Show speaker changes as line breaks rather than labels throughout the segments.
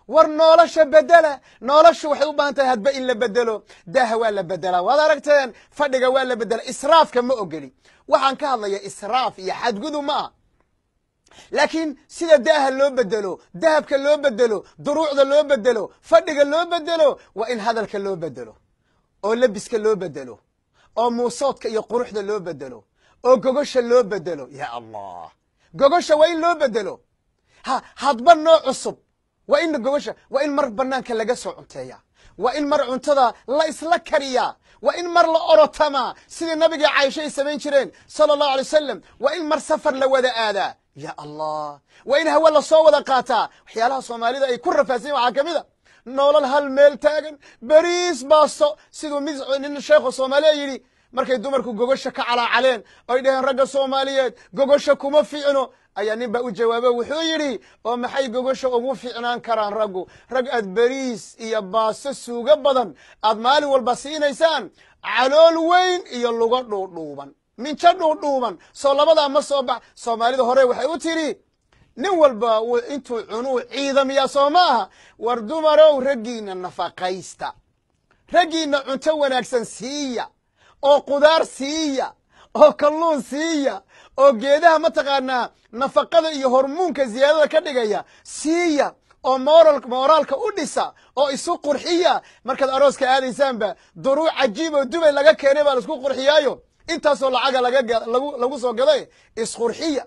war nolosha bedela noloshu waxay u baahan tahay hadba in la bedelo daaha waa la bedelaa waad aragteen fadhiga waa la bedela israafka ma ogeli waxaan ka hadlaya israaf iyo xadgudub ma ah laakiin sida daaha loo bedelo dahabka loo bedelo duruucda loo bedelo fadhiga loo bedelo waa in hadalka loo bedelo oo lebiska loo bedelo oo muusoodka iyo quruxda loo bedelo oo gogosha loo bedelo ya allah gogosha waa in loo bedelo ha hadba noo cusub waa in gogosha waa in mar banaanka laga soo cunteeya waa in mar cuntada la isla kariyaa waa in mar la orotamaa sidii nabigii caaisha ay samayn jireen sala allahu alay wasalam waa in mar safar la wada aadaa ya allah waa in hawe lasoo wada qaataa waxyaalaha soomaalida ay ku rafaadsan waxaa ka mid a nolol hal meel taagan beriis baasto siduu mid nin sheekhu soomaaliya yidhi markay dumarku gogosha ka calaacaleen oy dhaheen ragga soomaaliyeed gogosha kuma fiicno ayaa nin baa u jawaabo wuxuu yidhi oo maxay gogosha ugu fiicnaan karaan raggu rag aad beriis iyo baasto suugo badan aad maalin walba siinaysaan calool weyn iyo lugo dhuudhuuban minjo dhuudhuuban soo labadaa ma soo bax soomaalida hore waxay u tidhi nin walba intuu cunuu ciidamiyaa soo ma aha war dumarow raggiinna nafaqaysta raggiinna cunto wanaagsan siiya oo qudaar siiya oo kalluun siiya oo geedaha mataqaanaa nafaqada iyo hormuunka ziyaadada ka dhigaya siiya oo moral mooraalka u dhisa oo isu qurxiya markaad arooska aadaysaanba duruuc cajiib oo dubay laga keenay baa laisku qurxiyaayo intaasoo lacaga lagu soo gaday isqurxiya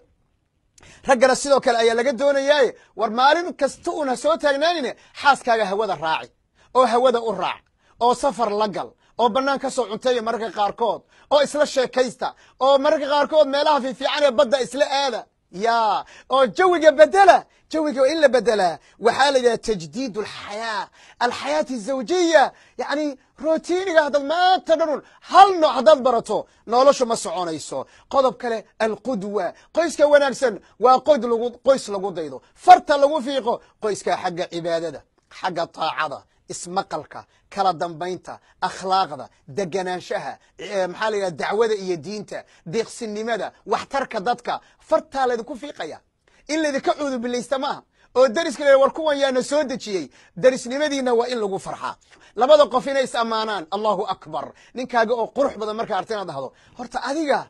raggana sidoo kale ayaa laga doonayaaye war maalin kasta uun ha soo taagnaanine xaaskaaga hawada raaci oo hawada u raac oo safar la gal oo bannaan ka soo cunteeya mararka qaarkood oo isla sheekaysta oo mararka qaarkood meelaha fiifiican ee badda isla aada ya oo jawiga bedela jawiga waa in la bedelaa waxaa la yidhaha tajdiid alxayaa alxayaati azawjiya yacni rotiiniga haddaad maanta dhanun hal nooc haddaad barato noloshu ma soconayso qodob kale alqudwa qoyska wanaagsan waa qod lagu qoys lagu daydo farta lagu fiiqo qoyska xagga cibaadada xagga taacada ismaqalka kala dambaynta akhlaaqda deganaanshaha maxaa la yidhaha dacwada iyo diinta deeqsinimada waxtarka dadka fartaa laydinku fiiqaya in laydinka cuudubilaysta maaha oo deriska la war kuwan yaana soo dejiyey derisnimadiina waa in lagu farxaa labada qof inay is ammaanaan allahu akbar ninkaaga oo qurux badan markaa arta inaad dhahdo horta adiga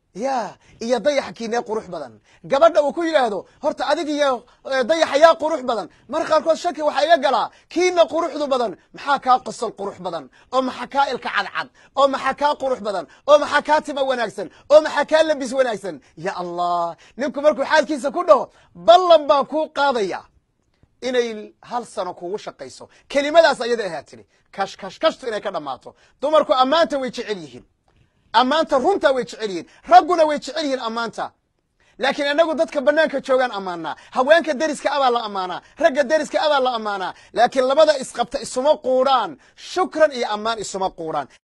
ya iyo dayaxa kiinee qurux badan gabadha uu ku yidhaahdo horta adig iyo dayaxa yaa qurux badan marka qaarkood shaki waxaa iga galaa kiina quruxdu badan maxaa kaa qosol qurux badan oo maxaa kaa ilka cadcad oo maxaa kaa qurux badan oo maxaa kaa tima wanaagsan oo maxaa kaa labis wanaagsan ya allah ninku markuu xaalkiisa ku dhaho ballan baan kuu qaadaya inay hal sano kugu shaqayso kelimadaas ayada ahaa tiri kash kash kashtu inay ka dhammaato dumarku ammaanta way jecel yihiin ammaanta runtaa way jecel yihiin ragguna way jecel yihiin ammaanta laakiin inagu dadka banaanka joogaan ammaanaa haweenka deriska abaa la ammaanaa ragga deriska abaa la ammaanaa laakiin labada isqabta isuma quudhaan shukran iyo ammaan isuma quudhaan